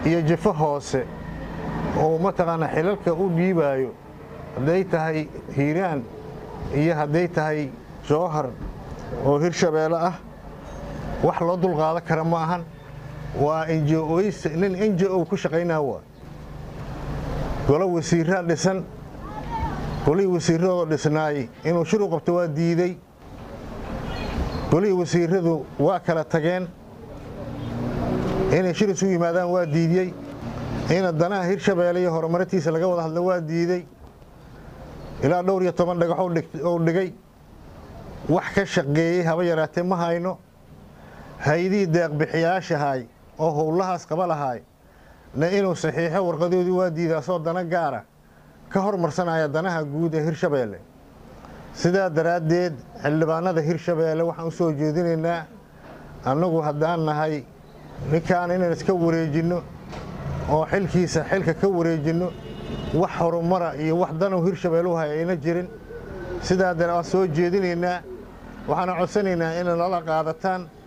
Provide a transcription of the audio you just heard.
iyo jifo hoose oo mataqaanaa xilalka u dhiibaayo hadday tahay hiiraan iyo hadday tahay jowhar oo hirshabeelle ah wax loo dulqaadan kara ma ahan waa injo-oys nin injo-o ku shaqaynaa waa golo wasiiraa dhisan golihii wasiiradoo dhisnaay inuu shir u qabto waa diidey golihii wasiiradu waa kala tageen inay shir isugu yimaadaan waa diidiyey ina danaha hirshabeelle iyo horumarintiisa laga wada hadlo waa diidey ilaa dhowr iyo toban dhagax ou dhigay wax ka shaqeeyey haba yaraatee ma hayno haydihii deeqbixiyaashahay oo howlahaas qaba lahaay na inuu saxiixo warqadoodii waa diidaa soo dana gaara ka hormarsanaya danaha guud ee hirshabeelle sidaa daraaddeed xildhibaanada hirshabeelle waxaan u soo jeedinaynaa annagu haddaan nahay ninkaan inaan iska wareejinno oo xilkiisa xilka ka wareejinno wax horumara iyo wax danu hirshabeellu hay ayna jirin sidaa dara waan soo jeedinaynaa waxaana codsanaynaa inay nala qaadataan